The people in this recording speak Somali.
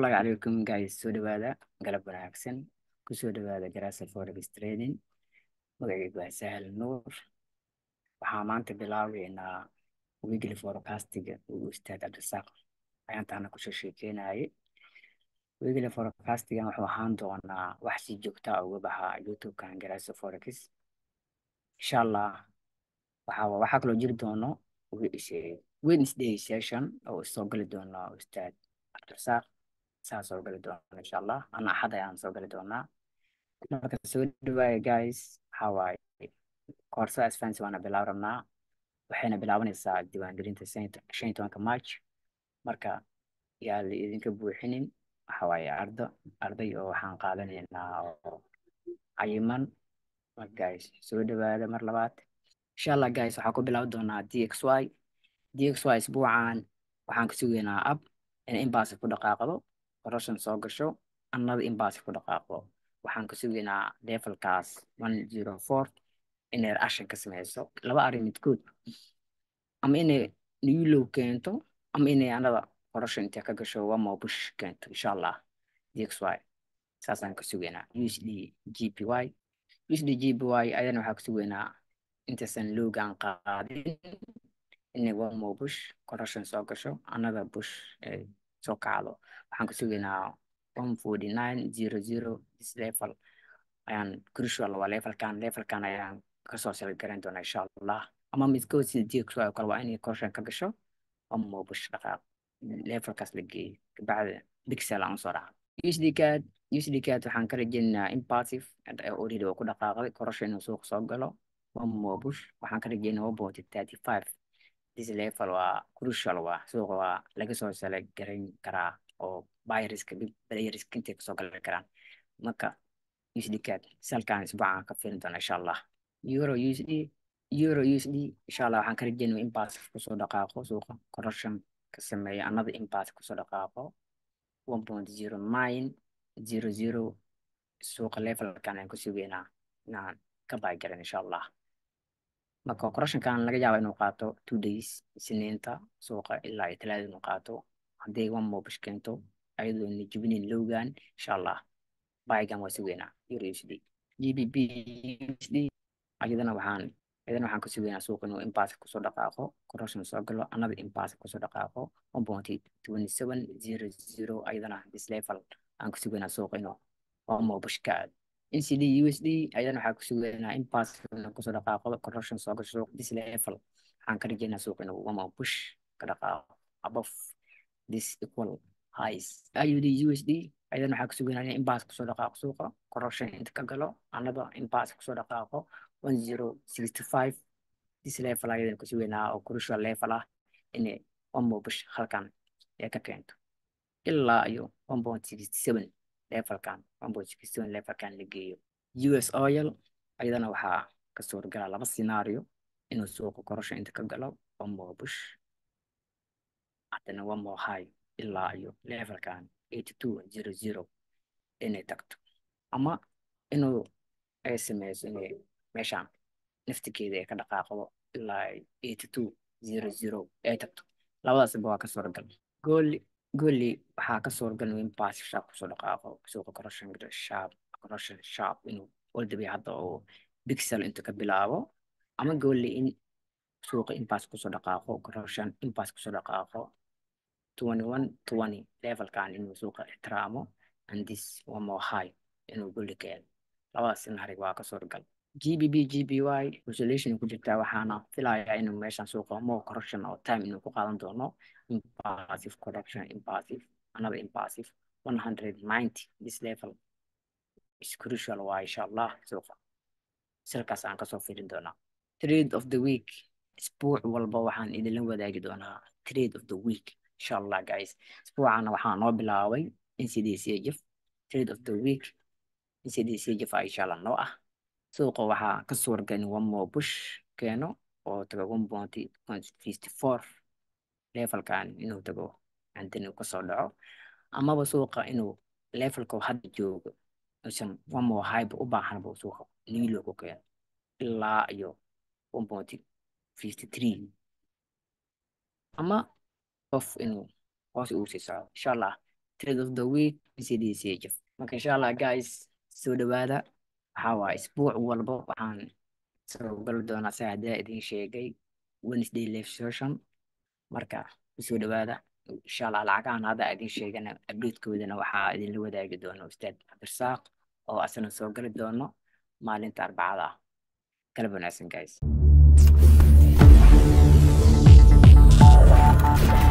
Assalamu alaikum guys soo dhawaada galab wanaagsan kusoo dhawaada Jarasa Forex Trading magacaygu waa Sahal Nuur waxaa maanta bilaabeynaa weekly forecastiga uu ustaad Cabdisaaq ayaantaana kusoo sheekeynayay weekly forecastigan wuxuu ahaan doonaa wax si joogta ah uga baxa YouTube-kan Jarasa Forex insha Allah waxaa waxaa kaloo jiri doono Wednesday session oo soo gali doono ustaad Cabdisaaq saa soo gali doona insha allah ana axad ayaan soo gali doonaa marka soo dhawaaya guys waxaa waaye koorsada advance waana bilaab rabnaa waxayna bilaabanaysaa diiwaangelinta shan iyo tobanka march marka yaa la idinka buuxinin waxa waaye ardo arday oo waxaan qaadanaynaa oo cayiman marka guys soo dhawaada mar labaad insha allah guys waxaa ku bilaabi doonaa dxy dxy isbuucan waxaan ka sugaynaa ab in inbaasi ku dhaqaaqdo corruption soo gasho annada inbaasi ku dhaqaaqdo waxaan ka sugaynaa levelkaas one zero four inay reaction ka sameyso laba arrin midkood ama inay new low keento ama inay annada corruption intay ka gasho wamo bush keento insha allah dxy saasaan ka sugaynaa usd gpy usd gpy ayadana waxaa ka sugaynaa intaysan loogaan qaadin inay wamo bush corruption soo gasho annada bush soo kacdo waxaan ka sugaynaa one forty nine zero zero this level ayaan crucial waa levelkan levelkan ayaan kasoo salgaran doonaa insha allah ama midkood sida dxy oo kale waa inay corruption ka gasho wamo bush dhaqaaq levelkaas la geeyo kabacdi bixel aan usoo dhaca usd card usd card waxaan ka rajeynaynaa impassive already oo ku dhaqaaqday corruption inuu suuqa soo galo wamo bush waxaan ka rajeynaa one point thirty five this level waa crucial waa suuqa waa laga soo sala garan karaa oo buyerska playerska intay kasoo gali karaan marka usd card salkan isbuucan ka fiirin doona insha allah euro usd euro usd insha allah waxaan ka rajeynaa impassive kusoo dhaqaaqo suuqa corruption ka sameeya another impassive kusoo dhaqaaqo one point zero nine zero zero suuqa levelkan aan ku sugeynaa inaan ka baagaran insha allah marka corruptionkan laga yaaba inuu qaato two days isniinta suuqa ilaa iyo talaada inuu qaato hadday one mobish keento ayadoo na jibinin lowgan insha allah baagan waa sugeynaa euro usd gbp usd ayadana waxaan ayadana waxaan ka sugeynaa suuqa inuu impassive kusoo dhaqaaqo corruption soo galo another impassive kusoo dhaqaaqo one point twenty seven zero zero ayadana this level aan ka sugeynaa suuqa inuu one mobish ka aado ncd usd ayadana waxaa ku sugaynaa impassive inuu kusoo dhaqaaqo corruption soo gasho suuq this level waxaan ka rajeynaa suuq inuu wama push ka dhaqaaqo above this equal highs iud usd ayadana waxaa ku sugaynaa in impassive kusoo dhaqaaqo suuqa corruption inta ka galo another impassive kusoo dhaqaaqo one zero sixty five this level ayadana ku sugaynaa oo crucial level ah inay wama push halkan ee ka keento ilaa iyo one point sixty seven levelkan one point sixty seven levelkan la geeyo us oil ayadana waxaa ka suuragala laba scenario inuu suuqa corruption inta ka galo one more bush haddana one more high ilaa iyo levelkan eighty two zero zero inay tagto ama inuu ay sameyso inay meeshaan naftigeeda ay ka dhaqaaqdo ilaa eighty two zero zero ay tagto labadaasba waa ka suuragal gooli gooli waxaa ka suuragal in impassive sharp kusoo dhaqaaqo suuqa corruption sharp corruption sharp inuu oldabay hadda oo bixel inta ka bilaabo ama gooli in suuqa impass kusoo dhaqaaqo corruption impass kusoo dhaqaaqo twenty one twenty levelkan inuu suuqa ixtiraamo and this one more high inuu gooli keeno labadaas scenario waa ka suuragal gbp gby resolution ku jirtaa waxaana filayaa inuu meeshan suuqa more corruption oo time inuu ku qaadan doono impassive corruption impassive another impassive 190 this level is crucial waa insha allah suuqa silkaas aan kasoo fiirin doonaa trade of the week isbuuc walba waxaan idinla wadaagi doonaa trade of the week insha allah guys isbuucana waxaa noo bilaabay ncdcjf trade of the week ncdcjf a insha allah noo ah suuqa waxaa ka suuragal in one more bush keeno oo tago one point fifty four levelkan inuu tago hantin uu kasoo dhaco amaba suuqa inuu levelka hadda joogo usan one more hype u baahanba suuqa nilo ku keeno ilaa iyo one point fifty three ama qof inuu hoos uu sii socdo insha allah trade of the week cdchf marka insha allah guys soo dhawaada waxaa waa isbuuc walba waxaan soo gali doonaa sa haddaa idin sheegay wednesday live session marka kusoo dhawaada insha allah lacagahan hadda idin sheegana updatekoodana waxaa idinla wadaagi doona ustaad cabdirsaaq oo asana soo gali doono maalinta arbacada ah kala wanaagsan guys